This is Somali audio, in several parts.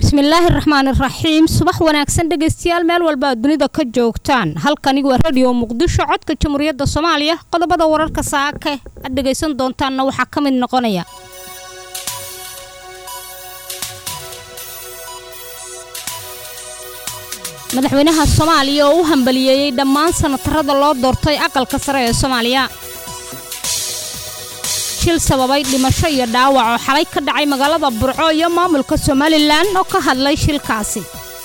bismillaahi raxmaani raxiim subax wanaagsan dhegaystayaal meel walba aad dunida ka joogtaan halkani waa radio muqdisho codka jamhuuriyadda soomaaliya qodobada wararka saake aad dhegaysan doontaanna waxaa ka mid noqonaya madaxweynaha soomaaliya oo u hambaliyeeyey dhammaan sanatarada loo doortay aqalka sare ee soomaaliya shil sababay dhimasho iyo dhaawac oo xalay ka dhacay magaalada burco iyo maamulka somalilan oo ka hadlay shilkaasi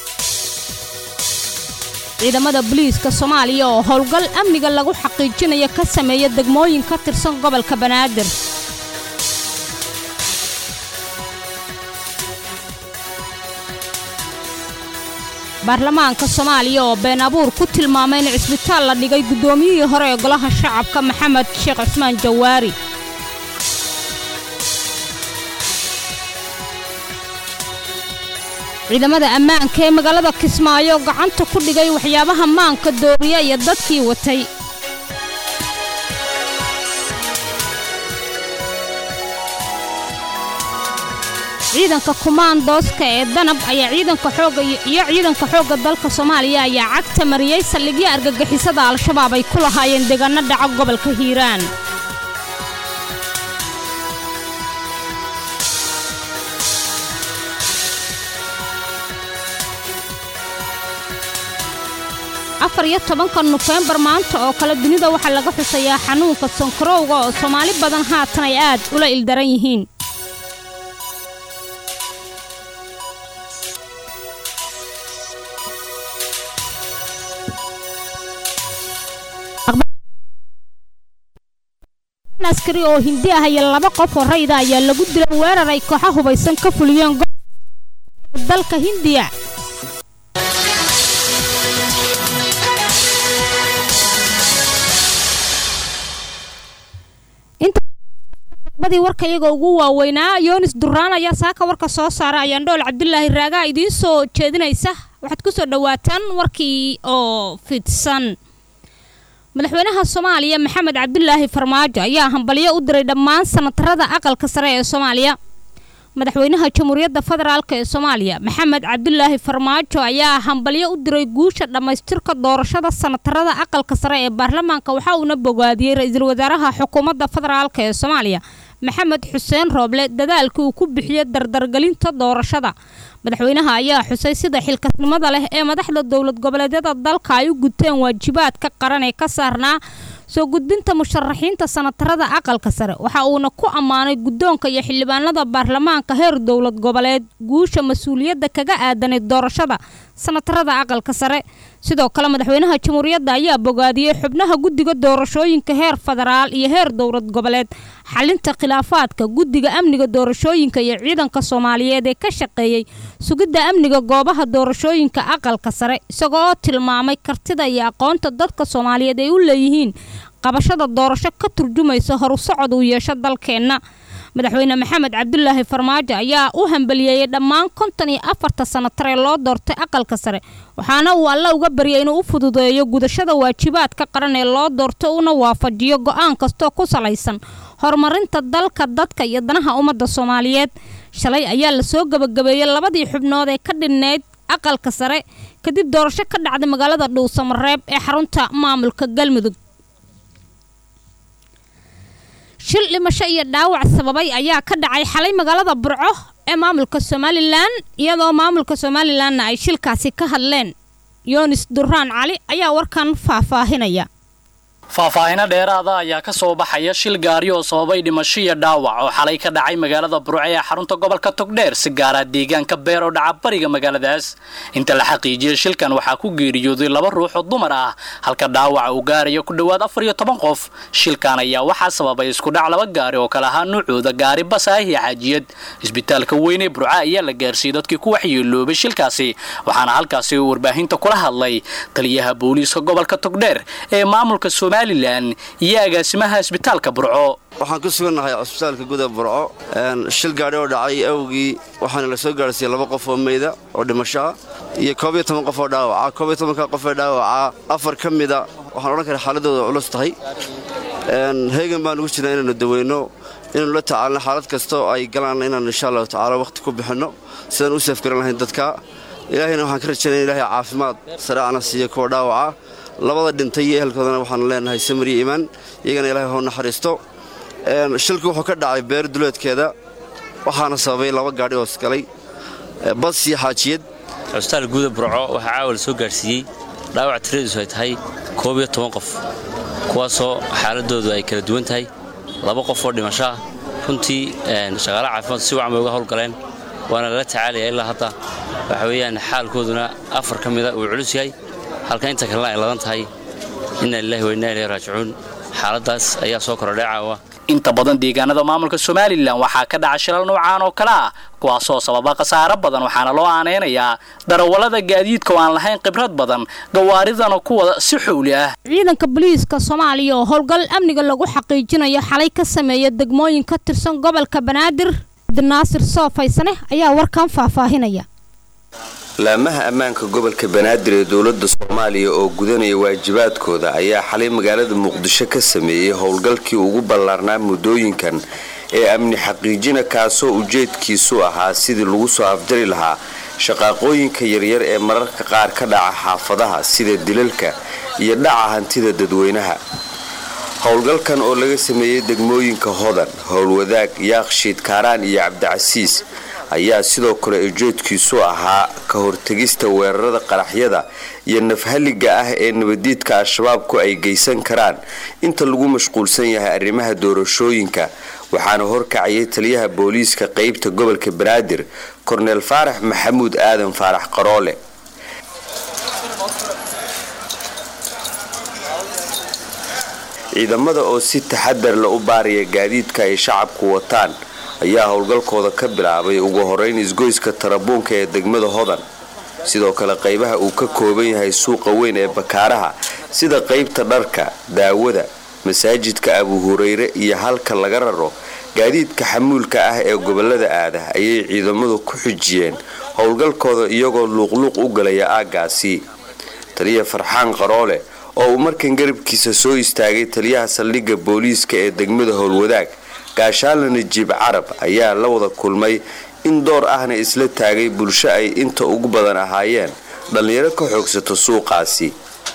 ciidamada boliiska soomaaliya oo howlgal amniga lagu xaqiijinayo ka sameeya degmooyin ka tirsan gobolka banaadir baarlamaanka soomaaliya oo been abuur ku tilmaamay in cisbitaal la dhigay guddoomiyihii hore ee golaha shacabka maxamed sheekh cusmaan jawaari ciidamada ammaanka ee magaalada kismaayo gacanta ku dhigay waxyaabaha maanka dooriya iyo dadkii watay ciidanka kumaandooska ee danab ayaa ciidanka xooga iyo ciidanka xoogga dalka soomaaliya ayaa cagta mariyey saldhigyo argagixisada al-shabaab ay ku lahaayeen deegaano dhaca gobolka hiiraan afar iyo tobanka nofembar maanta oo kale dunida waxaa laga xusayaa xanuunka sankarowga oo soomaali badan haatan ay aad ula ildaran yihiin askari oo hindi ah iyo laba qof oo rayda ayaa lagu dilay weerar ay kooxa hubaysan ka fuliyeen dalka hindiya badii warka iyaga ugu waaweynaa yoonis duraan ayaa saaka warka soo saara ayaan dhool cabdulaahi raagaa idiin soo jeedinaysa waxaad ku soo dhowaataan warkii oo fidsan madaxweynaha soomaaliya maxamed cabdulaahi farmaajo ayaa hambalyo u diray dhammaan sanatarada aqalka sare ee soomaaliya madaxweynaha jamhuuriyadda federaalk ee soomaaliya maxamed cabdulaahi farmaajo ayaa hambalyo u diray guusha dhammaystirka doorashada sanatarada aqalka sare ee baarlamaanka waxa uuna bogaadiyey ra-iisul wasaaraha xukuumadda federaalk ee soomaaliya maxamed xuseen rooble dadaalkii uu ku bixiyey dardargelinta doorashada madaxweynaha ayaa xusay sida xilkasnimada leh ee madaxda dowlad goboleedyada dalka ay u guteen waajibaadka qaran ee ka saarnaa soo gudbinta musharaxiinta sanatarada aqalka sare waxa uuna ku ammaanay guddoonka iyo xildhibaanada baarlamaanka heer dowlad goboleed guusha mas-uuliyadda kaga aadanay doorashada sanatarada aqalka sare sidoo kale madaxweynaha jamhuuriyadda ayaa bogaadiyey xubnaha guddiga doorashooyinka heer federaal iyo heer dowlad goboleed xalinta khilaafaadka guddiga amniga doorashooyinka iyo ciidanka soomaaliyeed ee ka shaqeeyey sugidda amniga goobaha doorashooyinka aqalka sare isagoo tilmaamay kartida iyo aqoonta dadka soomaaliyeed ay u leeyihiin qabashada doorasho ka turjumaysa horu socod uu yeesho dalkeenna madaxweyne maxamed cabdulaahi farmaajo ayaa u hambaliyeeyey dhammaan konton iyo afarta sanatar ee loo doortay aqalka sare waxaana uu alla uga baryay inuu u fududeeyo gudashada waajibaadka qaran ee loo doorto una waafajiyo go-aan kastoo ku salaysan horumarinta dalka dadka iyo danaha ummadda soomaaliyeed shalay ayaa lasoo gebagabeeyey labadii xubnood ee ka dhinnayd aqalka sare kadib doorasho ka dhacday magaalada dhuusamareeb ee xarunta maamulka galmudug shil dhimasho iyo dhaawac sababay ayaa ka dhacay xalay magaalada burco ee maamulka somalilan iyadoo maamulka somalilanna ay shilkaasi ka hadleen yoonis duraan cali ayaa warkan faahfaahinaya faahfaahino dheeraada ayaa ka soo baxaya shil gaari oo sababay dhimasho iyo dhaawac oo xalay ka dhacay magaalada burce ee xarunta gobolka togdheer si gaara deegaanka beer oo dhaca bariga magaaladaas inta la xaqiijiyey shilkan waxaa ku geeriyooday laba ruux oo dumar ah halka dhaawaca uu gaarayo ku dhowaad afar iyo toban qof shilkan ayaa waxaa sababay iskudhac laba gaari oo kale ahaa nuucooda gaari basaah iyo xaajiyad isbitaalka weyn ee burca ayaa la gaarsiiyey dadkii ku waxyeeloobay shilkaasi waxaana halkaasi warbaahinta kula hadlay taliyaha booliiska gobolka togdheer ee maamulka iyo agaasimaha isbitaalka burco waxaan ku sugannahay cusbitaalka guda burco shil gaadhi oo dhacay awgii waxaana la soo gaarsiiyey laba qof oo meyda oo dhimashoa iyo koob iyo toban qof oo dhaawaca koob iyo tobanka qof ee dhaawaca afar ka mida waxaan odhan karaa xaaladooda culus tahay heegan baan ugu jirnaa inaynu daweyno inaynu la tacaalno xaalad kasta oo ay galaanna inaan insha allahu tacaala wakhti ku bixinno sidaan u safgaran lahayn dadka ilaahayna waxaan ka rajaynaya ilahay caafimaad sareecana siiya kuwa dhaawaca labada dhintay iyo ehelkoodana waxaanu leenahay samir iyo iimaan iyagana ilaahay hoo naxariisto shilku wuxuu ka dhacay beer duleedkeeda waxaana sababay laba gaadhi oo isgalay bas iyo xaajiyad cusbitaal guuda burco waxaa caawa la soo gaadhsiiyey dhaawac tiradiisu ay tahay koob iyo toban qof kuwaasoo xaaladoodu ay kala duwan tahay laba qof oo dhimasho ah runtii shaqaalaha caafimaad si wacan bay uga howlgaleen waana lala tacaalaya ilaa hadda waxa weeyaan xaalkooduna afar ka mida uu culus yahay halka inta kalena ay ladan tahay inna lilahi wa inna ilayhi raajicuun xaaladdaas ayaa soo korodhay caawa inta badan deegaanada maamulka somalilan waxaa ka dhaca shilal noocaan oo kale ah kuwaasoo sababa khasaaro badan waxaana loo aanaynayaa darawallada gaadiidka oo aan lahayn khibrad badan gawaaridana kuwa si xowli ah ciidanka booliiska soomaaliya oo howlgal amniga lagu xaqiijinayo xalay ka sameeya degmooyin ka tirsan gobolka banaadir abdinaasir soofaysane ayaa warkan faahfaahinaya laamaha ammaanka gobolka banaadir ee dowladda soomaaliya oo gudanaya waajibaadkooda ayaa xalay magaalada muqdisho ka sameeyey howlgalkii ugu ballaarnaa muddooyinkan ee amni xaqiijina kaasoo ujeedkiisu ahaa sidii lagu soo afjari lahaa shaqaaqooyinka yaryar ee mararka qaar ka dhaca xaafadaha sida dilalka iyo dhaca hantida dadweynaha howlgalkan oo laga sameeyey degmooyinka hodan howlwadaag yaaqshiid kaaraan iyo cabdicasiis ayaa sidoo kale ujeedkiisu ahaa ka hortegista weerarada qaraxyada iyo nafhaliga ah ee nabadiidka al-shabaabku ay geysan karaan inta lagu mashquulsan yahay arrimaha doorashooyinka waxaana horkacayay taliyaha booliiska qeybta gobolka banaadir korneel faarax maxamuud aadan faarax qaroole ciidamada oo si taxadar la u baaraya gaadiidka ay shacabku wataan ayaa howlgalkooda ka bilaabay ugu horeyn isgoyska tarabuunka ee degmada hodan sidoo kale qaybaha uu ka kooban yahay suuqa weyn ee bakaaraha sida qaybta dharka daawada masaajidka abu hureyre iyo halka laga raro gaadiidka xamuulka ah ee gobolada aada ayay ciidamadu ku xujiyeen howlgalkooda iyagoo luuqluuq u galaya aaggaasi taliya farxaan qaroole oo uu markan garabkiisa soo istaagay taliyaha saldhigga booliiska ee degmada howlwadaag gaashaanla najiib carab ayaa la wada kulmay in door ahna isla taagay bulsho ay inta ugu badan ahaayeen dhallinyaro ka xoogsato suuqaasi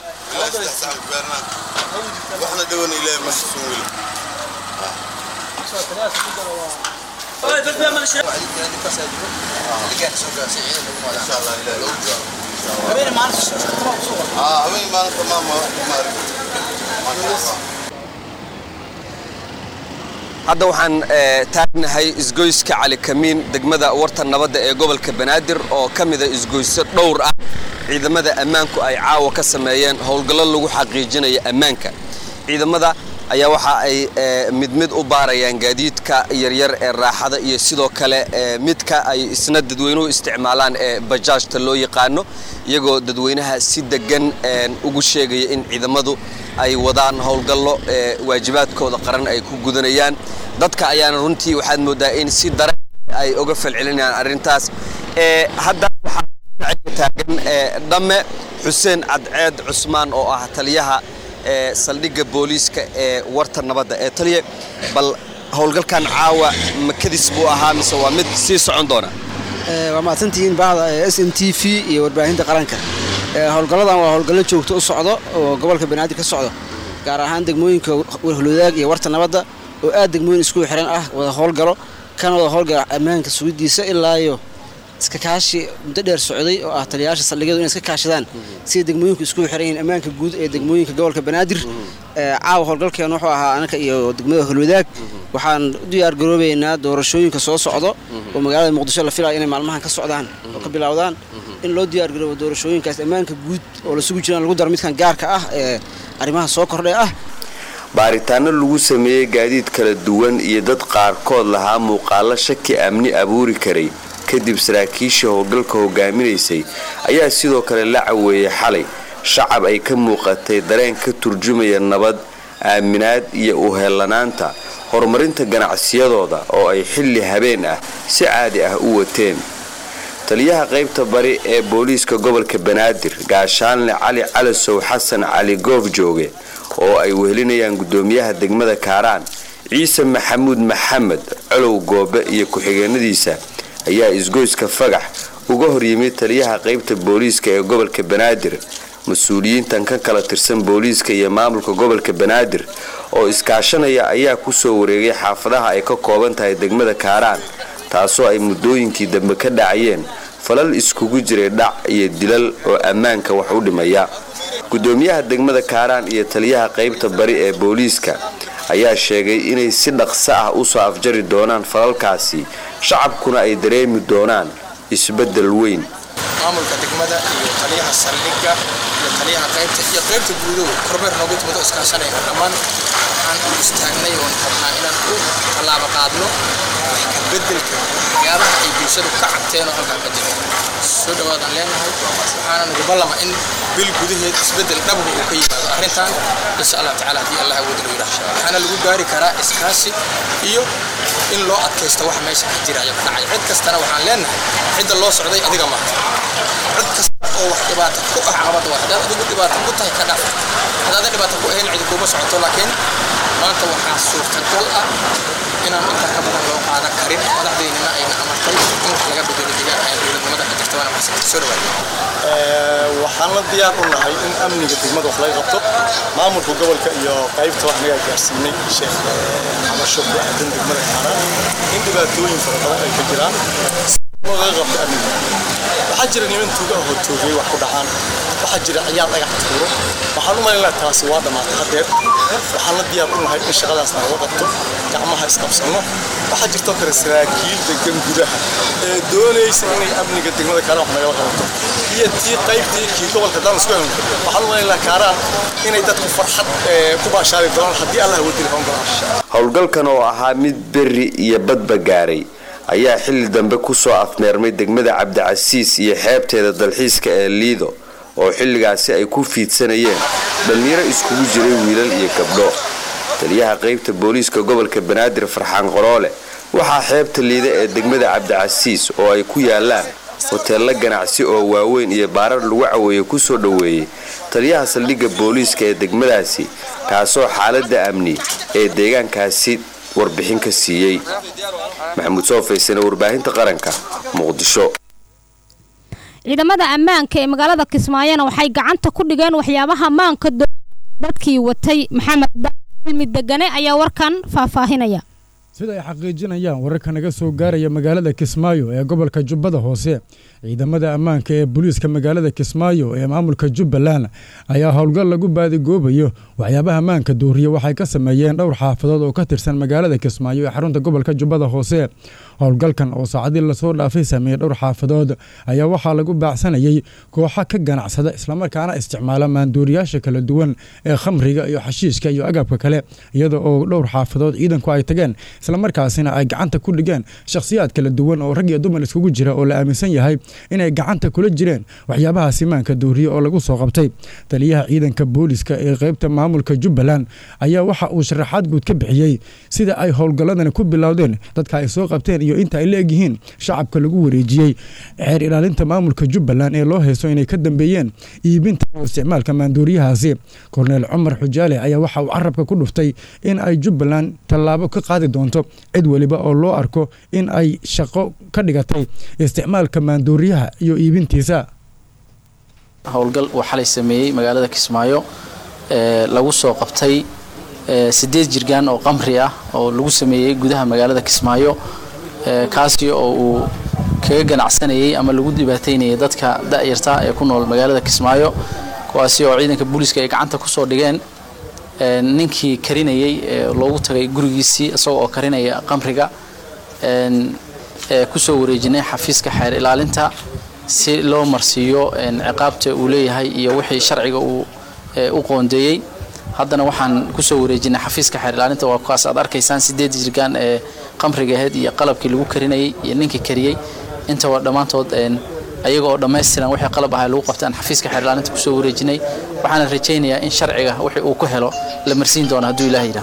hadda waxaan taagnahay isgoyska cali kamiin degmada warta nabadda ee gobolka banaadir oo ka mida isgoysyo dhowr ah ciidamada ammaanku ay caawa ka sameeyeen howlgallo lagu xaqiijinaya ammaanka ciidamada ayaa waxa ay mid mid u baarayaan gaadiidka yaryar ee raaxada iyo sidoo kale midka ay isna dadweynuhu isticmaalaan ee bajaajta loo yaqaano iyagoo dadweynaha si degan ugu sheegaya in ciidamadu ay wadaan howlgallo ee waajibaadkooda qaran ay ku gudanayaan dadka ayaana runtii waxaad moodaa in si daran ay uga falcelinayaan arrintaas hadda waxaa taagan dhamme xuseen cadceed cusmaan oo ah taliyaha saldhigga booliiska ee warta nabadda ee taliya bal howlgalkan caawa makadis buu ahaa mise waa mid sii socon doona waa mahadsantihiin bahda s n t v iyo warbaahinta qaranka howlgalladan waa howlgallo joogto u socdo oo gobolka banaadir ka socdo gaar ahaan degmooyinka holwadaag iyo warta nabadda oo aad degmooyin isku xiran ah wada howlgalo kana wada howlgala ammaanka sugidiisa ilaayo iska kaashi muddo dheer socday oo ah taliyayaasha saldhigyadu inay iska kaashadaan sida degmooyinku isku xiran yihiin ammaanka guud ee degmooyinka gobolka banaadir caawa howlgalkeen wuxuu ahaa anaka iyo degmada holwadaag waxaan u diyaar garoobaynaa doorashooyinka soo socdo oo magaalada muqdisho la filaya inay maalmahan ka socdaan oo ka bilowdaan in loo diyaar garoobo doorashooyinkaas ammaanka guud oo la sugu jiraan lagu daro midkan gaarka ah ee arrimaha soo kordhay ah baaritaano lagu sameeyey gaadiid kala duwan iyo dad qaarkood lahaa muuqaalo shaki amni abuuri karay kadib saraakiishii howlgalka hogaaminaysay ayaa sidoo kale la caweeyey xalay shacab ay ka muuqatay dareen ka turjumaya nabad aaminaad iyo uheellanaanta horumarinta ganacsiyadooda oo ay xilli habeen ah si caadi ah u wateen taliyaha qaybta bari ee booliiska gobolka banaadir gaashaanle cali calasow xasan cali goof jooge oo ay wehelinayaan gudoomiyaha degmada kaaraan ciise maxamuud maxamed colow goobe iyo ku-xigeenadiisa ayaa isgoyska fagax uga horyimid taliyaha qaybta booliiska ee gobolka banaadir mas-uuliyiintan ka kala tirsan booliiska iyo maamulka gobolka banaadir oo iskaashanaya ayaa kusoo wareegay xaafadaha ay ka kooban tahay degmada kaaraan taasoo ay muddooyinkii dambe ka dhacayeen falal iskugu jiray dhac iyo dilal oo ammaanka wax u dhimaya gudoomiyaha degmada kaaraan iyo taliyaha qaybta bari ee booliiska ayaa sheegay inay si dhaqso ah usoo afjari doonaan falalkaasi shacabkuna ay dareemi doonaan isbeddel weyn maamulka degmada iyo taliyaha saldhigga iyo taliyaha qaybta iyo qaybta guudow kormeer noogu timado iskaashanayna dhammaan waxaan u istaagnay oon rabnaa inaan u tallaabo qaadno beddelka waxyaabaha ay bulshadu ka cabteen oo halkaa ka jira soo dhawaadaan leenahay waxaana nagu ballama in bil gudaheed isbeddel dhabga uu ka yimaado arrintan insha allah tacaala haddii allah awood loo yidhaah waxaana lagu gaari karaa iskaashi iyo in loo adkaysto waxa meesha ka jiraya ku dhacay cid kastana waxaan leenahay cidda loo socday adiga maaha cid kasta oo wax dhibaato ku ah cabada waa haddaad adigu dhibaato ku tahay ka dhaaf haddaadan dhibaato ku ahayn cidi kuuma socoto laakiin maanta waxaa suurtagal ah inaan intaa ka badan loo qaadan karin madaxdeynina ayna amartay in wax laga bedelo deegaan ay dowladnimada ka jirta waana maxsan soo dhawaada waxaan la diyaar u nahay in amniga degmada wax laga qabto maamulka gobolka iyo qaybta wax naga gaarsiinay sheekh cabasho ku aadan degmada kaaraan in dhibaatooyin fara badan ay ka jiraan laga qabto amniga waxaa jira niman tuuga ahoo toogay wax ku dhacaan waxaa jira ciyaal dhagax tuuro waxaan u malaynaa taasi waa dhammaatay haddeer waxaan la diyaar u nahay in shaqadaasna laga qabto gacmaha isqabsanno waxaa jirtoo kale saraakiil degan gudaha ee doonaysa inay amniga degmada kaaraan wax nagala qabato iyo tii qaybtii kii gobolka daan isku helno waxaan u malaynaa kaaraan inay dadku farxad ku baashaari doonaan haddii allah wadi lahoon doonaan howlgalkan oo ahaa mid berri iyo badba gaaray ayaa xilli dambe kusoo afmeermay degmada cabdicasiis iyo xeebteeda dalxiiska ee liido oo xilligaasi ay ku fiidsanayeen dhallinyaro iskugu jiray wiilal iyo gabdho taliyaha qaybta booliiska gobolka banaadir farxaan qoroole waxaa xeebta liida ee degmada cabdicasiis oo ay ku yaalaan hoteello ganacsi oo waaweyn iyo baarar lagu caweeye kusoo dhoweeyey taliyaha saldhigga booliiska ee degmadaasi kaasoo xaaladda amni ee deegaankaasi warbixin ka siiyey maxamuud soo faysane warbaahinta qaranka muqdisho ciidamada ammaanka ee magaalada kismaayona waxay gacanta ku dhigeen waxyaabaha maanka dadkii watay maxamed cilmi degane ayaa warkan faahfaahinaya sida ay xaqiijinayaan wararka naga soo gaaraya magaalada kismaayo ee gobolka jubbada hoose ciidamada ammaanka ee booliiska magaalada kismaayo ee maamulka jubbaland ayaa howlgal lagu baadigoobayo waxyaabaha ammaanka dooriya waxay ka sameeyeen dhowr xaafadood oo ka tirsan magaalada kismaayo ee xarunta gobolka jubbada hoose howlgalkan oo saacadii lasoo dhaafay sameeyey dhowr xaafadood ayaa waxaa lagu baacsanayay kooxa ka ganacsada islamarkaana isticmaala maandooriyaasha kala duwan ee khamriga iyo xashiishka iyo agabka kale iyada oo dhowr xaafadood ciidanku ay tageen islamarkaasina ay gacanta ku dhigeen shakhsiyaad kala duwan oo rag iyo dumar iskugu jira oo la aaminsan yahay inay gacanta kula jireen waxyaabahaasi maanka dooriye oo lagu soo qabtay taliyaha ciidanka booliska ee qaybta maamulka jubbaland ayaa waxa uu sharaxaad guud ka bixiyey sida ay howlgalladani ku bilowdeen dadka ay soo qabteen iyo inta ay la egyihiin shacabka lagu wareejiyey xeer ilaalinta maamulka jubbaland ee loo haysto inay ka dambeeyeen iibinta oo isticmaalka maandooriyahaasi korneel cumar xujaale ayaa waxa uu carabka ku dhuftay in ay jubbaland tallaabo ka qaadi doonto cid weliba oo loo arko in ay shaqo ka dhigatay isticmaalka maandooriyaha iyo iibintiisa howlgal uu xalay sameeyey magaalada kismaayo ee lagu soo qabtay sideed jirgaan oo qamri ah oo lagu sameeyey gudaha magaalada kismaayo kaasi oo uu kaga ganacsanayay ama lagu dhibaataynayay dadka da'yarta ee ku nool magaalada kismaayo kuwaasi oo ciidanka booliiska ay gacanta kusoo dhigeen ninkii karinayay loogu tagay gurigiisii isagoo oo karinaya qamriga kusoo wareejinay xafiiska xeer ilaalinta si loo marsiiyo ciqaabta uu leeyahay iyo wixii sharciga uu u qoondeeyey haddana waxaan kusoo wareejinay xafiiska xeer ilaalinta waa kuwaas aad arkaysaan sideed jirgaan ee qamriga ahayd iyo qalabkii lagu karinayay iyo ninkii kariyey intaba dhammaantood ayaga oo dhammaystiran wixii qalab ahaa lagu qabtaan xafiiska xeer ilaalinta kusoo wareejinay waxaana rajaynayaa in sharciga wixii uu ku helo la marsiin doono hadduu ilaah yidhaah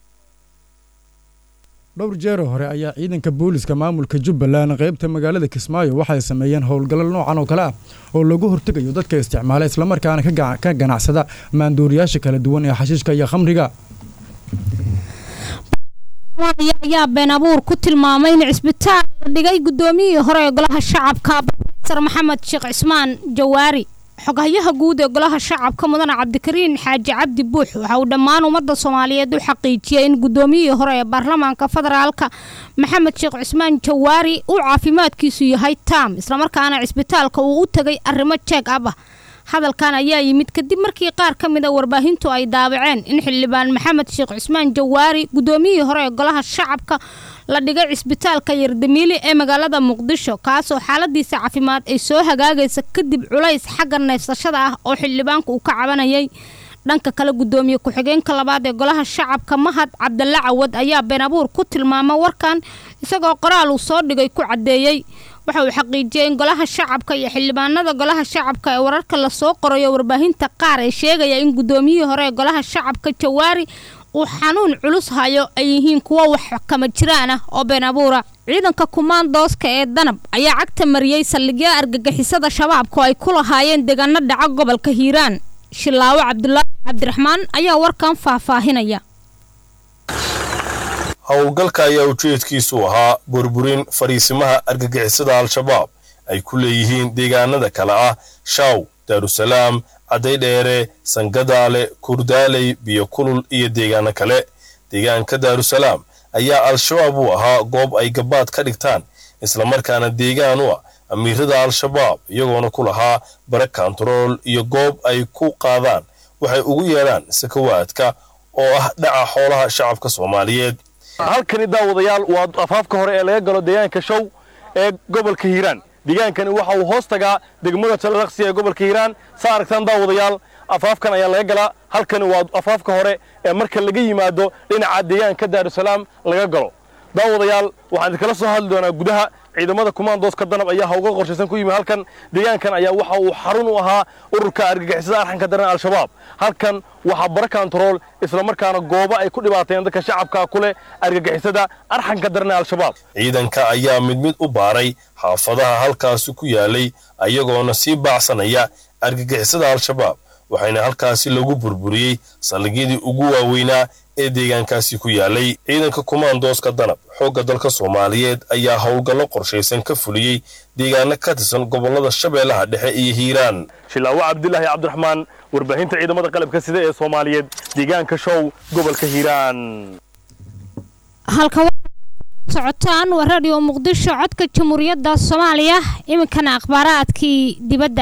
dhowr jeero hore ayaa ciidanka booliska maamulka jubbaland qaybta magaalada kismaayo waxay sameeyeen howlgallo noocan oo kale ah oo lagu hortegayo dadka isticmaala islamarkaana ka ganacsada maandooriyaasha kala duwan ee xashiishka iyo khamriga soomaaliya ayaa been abuur ku tilmaamay in cisbitaal la dhigay guddoomiyihii hore ee golaha shacabka profesor maxamed sheekh cismaan jawaari xoghayaha guud ee golaha shacabka mudane cabdikariin xaaji cabdi buux waxa uu dhammaan ummadda soomaaliyeed u xaqiijiyey in guddoomiyihii hore ee baarlamaanka federaalka maxamed sheekh cismaan jawaari uu caafimaadkiisu yahay taam islamarkaana cisbitaalka uu u tegay arrimo jeeg ab ah hadalkan ayaa yimid kadib markii qaar ka mid a warbaahintu ay daabaceen in xildhibaan maxamed sheekh cismaan jawaari guddoomiyihii hore ee golaha shacabka la dhigay cisbitaalka yardamiili ee magaalada muqdisho kaasoo xaaladiisa caafimaad ay soo hagaagaysa kadib culays xagga neefsashada ah oo xildhibaanku uu ka cabanayay dhanka kale guddoomiye ku-xigeenka labaad ee golaha shacabka mahad cabdalla cawad ayaa been abuur ku tilmaama warkan isagoo qoraal uu soo dhigay ku caddeeyey waxa uu xaqiijiyey in golaha shacabka iyo xildhibaanada golaha shacabka ee wararka lasoo qorayo warbaahinta qaar ee sheegaya in guddoomiyihii hore ee golaha shacabka jawaari uu xanuun culus hayo ay yihiin kuwo wax kama jiraan ah oo been abuura ciidanka kumaandooska ee danab ayaa cagta mariyey saldhigyo argagixisada shabaabku ay ku lahaayeen deegaano dhaca gobolka hiiraan shilaawo cabdulaahi cabdiraxmaan ayaa warkan faahfaahinaya howlgalka ayaa ujeedkiisu ahaa burburin fariisimaha argagixisada al-shabaab ay ku leeyihiin deegaanada kale ah shaw daarusalaam cadaydheere sangadaale kurdaaley biyo kulul iyo deegaano kale deegaanka daarusalaam ayaa al-shabaab u ahaa goob ay gabaad ka dhigtaan islamarkaana deegaan u ah amiirada al-shabaab iyagoona ku lahaa bare kontarool iyo goob ay ku qaadaan waxay ugu yeedhaan sakawaadka oo ah dhaca xoolaha shacabka soomaaliyeed halkani daawadayaal waa afaafka hore ee laga galo deegaanka show ee gobolka hiiraan deegaankani waxa uu hoos tagaa degmada jalaqsi ee gobolka hiiraan saa aragtaan daawadayaal afaafkan ayaa laga galaa halkani waa afaafka hore ee marka laga yimaado dhinaca deegaanka daarusalaam laga galo daawadayaal waxaan idinkala soo hadli doonaa gudaha ciidamada kumaandooska danab ayaa hawga qorshaysan ku yimi halkan deegaankan ayaa waxa uu xarun u ahaa ururka argagixisada arxanka daran al-shabaab halkan waxaa bara kontarool islamarkaana goobo ay ku dhibaateen dadka shacabka ku leh argagixisada arxanka daran al-shabaab ciidanka ayaa mid mid u baaray xaafadaha halkaasi ku yaalay ayagoona sii baacsanaya argagixisada al-shabaab waxayna halkaasi lagu burburiyey saldhigyadii ugu waaweynaa ee deegaankaasi ku yaalay ciidanka kumaandooska danab xoogga dalka soomaaliyeed ayaa howlgallo qorshaysan ka fuliyey deegaano ka tirsan gobollada shabeellaha dhexe iyo hiiraan shilaawo cabdilaahi cabdiraxmaan warbaahinta ciidamada qalabka sida ee soomaaliyeed deegaanka show gobolka hiiraan halka socotaan waa radio muqdisho codka jamhuuriyadda soomaaliya iminkana akhbaaraadkii dibadda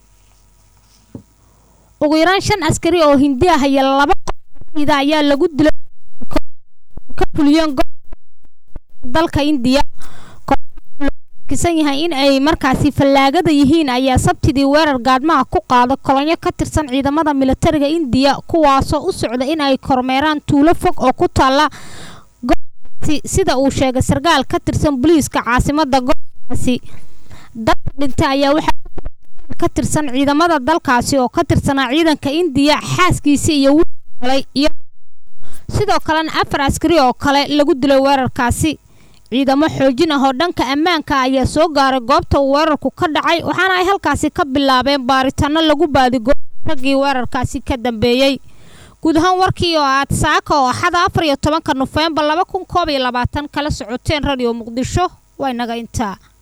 ugu yaraan shan askari oo hindi ah iyo laba qoida ayaa lagu dilay ka fuliyeen dalka indiya kisan yahay in ay markaasi fallaagada yihiin ayaa sabtidii weerar gaadmaha ku qaada kolonyo ka tirsan ciidamada militariga indiya kuwaasoo u socda in ay kormeeraan tuulo fog oo ku taalla gobolkaasi sida uu sheegay sarkaal ka tirsan booliiska caasimada gobolkaasi dadka dhintay ayaa waxaa ka tirsan ciidamada dalkaasi oo ka tirsanaa ciidanka indiya xaaskiisi iyo wiilay iyo sidoo kalena afar askari oo kale lagu dilay weerarkaasi ciidamo xoojin ah oo dhanka ammaanka ayaa soo gaaray goobta uu weerarku ka dhacay waxaana ay halkaasi ka bilaabeen baaritaano lagu baadigo raggii weerarkaasi ka dambeeyey guud ahaan warkii oo aad saaka oo axada afar iyo tobanka nofembar laba kun koob iyo labaatan kala socoteen radio muqdisho waa inaga intaa